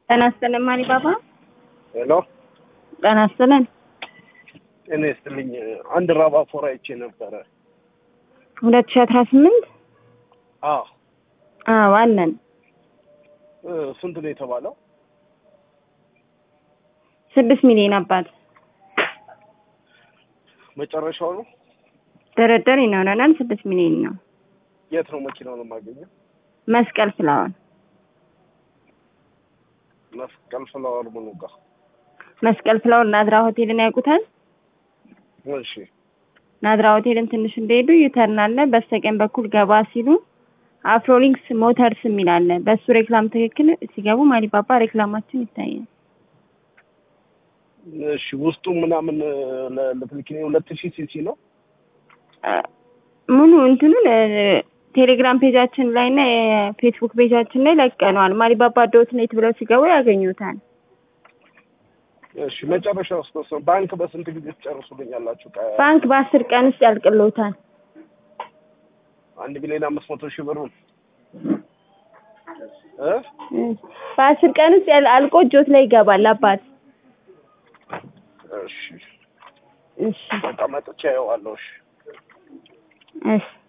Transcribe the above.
ጤና ይስጥልን ማሪ ባባ። ሄሎ ጤና ይስጥልን። ጤና ይስጥልኝ። አንድ ራባ ፎር አይቼ ነበረ። ሁለት ሺህ አስራ ስምንት አዎ አዎ አለን። እ ስንት ነው የተባለው? ስድስት ሚሊዮን አባት መጨረሻው ነው? ድርድር ይኖረናል። ስድስት ሚሊዮን ነው። የት ነው መኪናውን የማገኘው? መስቀል ፍላወር መስቀል ፍላወር ምኑ ጋር? መስቀል ፍላወር ናዝራ ሆቴልን ያውቁታል? እሺ ናዝራ ሆቴልን ትንሽ እንደሄዱ ዩተርን አለ። በስተቀኝ በኩል ገባ ሲሉ አፍሮሊንክስ ሞተርስ የሚል አለ። በሱ ሬክላም ትክክል ሲገቡ ማሊባባ ሬክላማችን ይታያል። እሺ ውስጡ ምናምን ለትልኪኔ ሁለት ሺህ ሲሲ ነው። አ፣ ሙሉ እንትኑን እ፣ ቴሌግራም ፔጃችን ላይ እና የፌስቡክ ፔጃችን ላይ ለቀነዋል። ማሊባባ ዶት ኔት ብለው ሲገቡ ያገኙታል። እሺ መጨረሻ ውስጥ ነው ባንክ በስንት ጊዜ ትጨርሱልኛላችሁ? ቀ- ባንክ በአስር ቀን ውስጥ ያልቅሎታል። አንድ ሚሊዮን አምስት መቶ ሺህ ብሩን እ እ፣ በአስር ቀን ውስጥ ያል- አልቆ እጆት ላይ ይገባል። አባት እሺ እሺ በቃ መጥቼ አየዋለሁ። እሺ እሺ